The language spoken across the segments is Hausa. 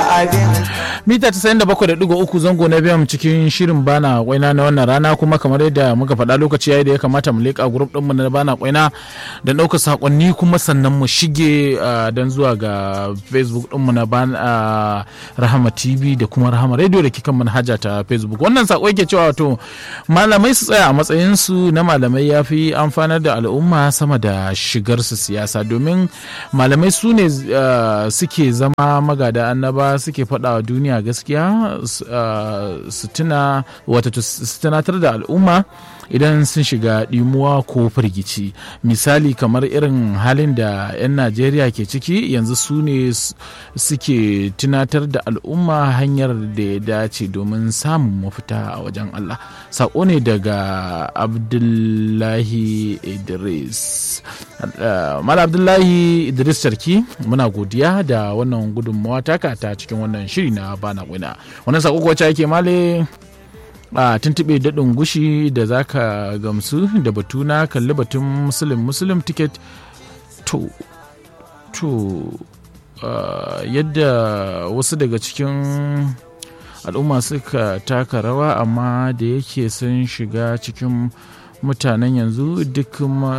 abin mita 97.3 zango na biyan cikin shirin bana kwaina na wannan rana kuma kamar yadda muka faɗa lokaci yayi da ya kamata mu leƙa grup ɗinmu na bana kwaina da ɗaukar sakonni kuma sannan mu shige don zuwa ga facebook ɗinmu na bana rahama tv da kuma rahama radio da kikan manhaja ta facebook wannan sako yake cewa wato malamai su tsaya a matsayinsu na malamai ya fi amfanar da al'umma sama da shigar su siyasa domin malamai su ne suke zama magada annaba suke faɗa wa duniya gaskiya su tuna wata su tunatar da al'umma idan sun shiga ɗimuwa ko firgici misali kamar irin halin da 'yan najeriya ke ciki yanzu su ne suke tunatar da al'umma hanyar da ya dace domin samun mafita a wajen allah saƙo ne daga abdullahi idris mala abdullahi idris sarki muna godiya da wannan gudunmawa taka ta cikin wannan shiri na bana wina wannan saƙo wacce ake male a tuntuɓe daɗin gushi da za ka gamsu da batu na kalli batun musulun musulun ticket to to yadda wasu daga cikin al'umma suka taka rawa amma da yake sun shiga cikin mutanen yanzu duk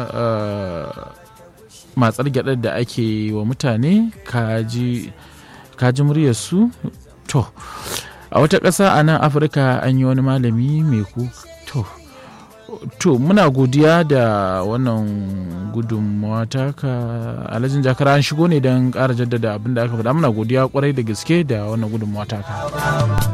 matsar gyaɗar da ake wa mutane kaji muryarsu to a wata ƙasa a nan afirka an yi wani malami mai ku to to muna godiya da wannan gudunmawa taka alhajin jakara an shigo ne don ƙara jaddada abin da aka faɗa muna godiya kwarai da gaske da wannan gudunmawa taka